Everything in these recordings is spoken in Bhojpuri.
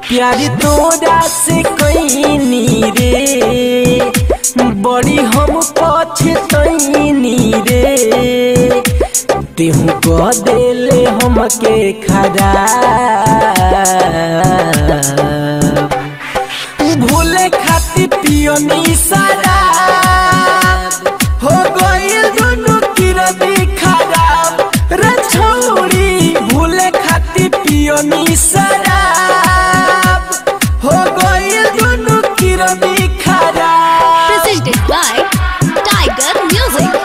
प्यार तोरा से कैनी रे बड़ी हम पछतैनी रे तेहू कह देले हमके खराब भूले खातिर पियोनी शराब हो गइल दुनु किरदी खराब रे छौरी भूले खातिर पियोनी शराब हो गइल दुनु किरदी खराब Presented by Tiger Music.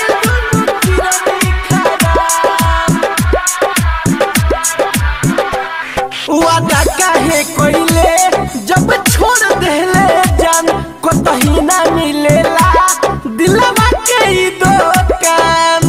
वादा काहे कोइले जब छोड़ देले जान कतही ना मिलेला दिलवा के ई दुकान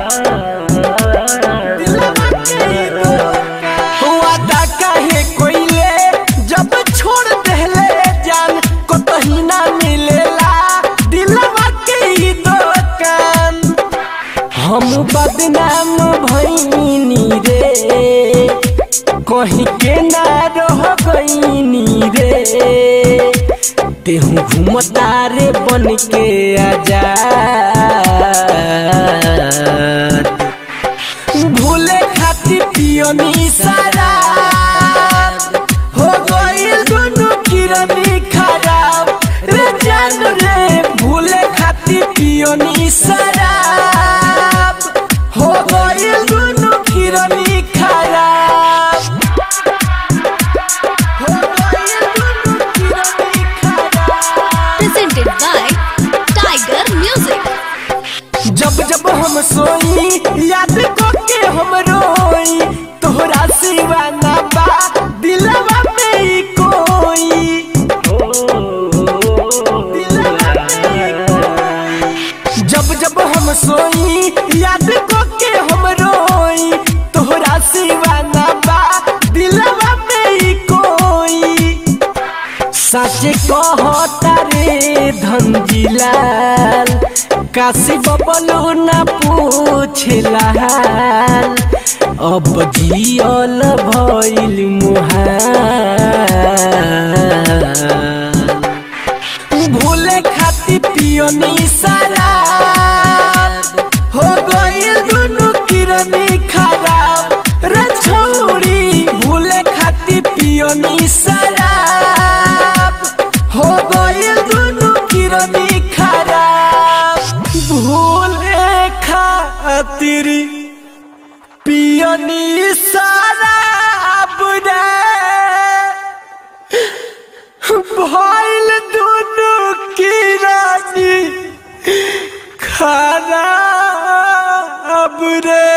दिलवा के ई दुकान वादा काहे कोइले जब छोड़ देले जान कतही ना मिलेला दिलवा के ई दुकान हम बदनाम भैनी रे कहीं के ना रह गईनी रे तेहू घूमता रे बन के आजाद भूले खातिर पियोनी शराब हो गइल दुनु किरनी खराब रे जान रे भूले खातिर पियोनी शराब हो गइल दुनु किरनी खराब हो गइल दुनु किरनी खराब Presented by Tiger Music. जब जब हम सोई याद को के हम रोई तोहरा सिवा ना बा दिलवा में ही कोई दिलवा में ही कोई। जब जब हम सोई याद को के हम रोई तोहरा सिवा ना बा दिलवा में ही कोई सच कहता रे धनजिलाल काशी बबलू न पूछला अब जियल भइल मुहाल भूले खातिर पियोनी शराब हो गइल दुनु किरनी खराब रे छौरी भूले खातिर पियोनी शराब हो गइल दुनु किरनी खराब भूले खातिर पियोनी शराब रे भइल दुनु किरनी खराब रे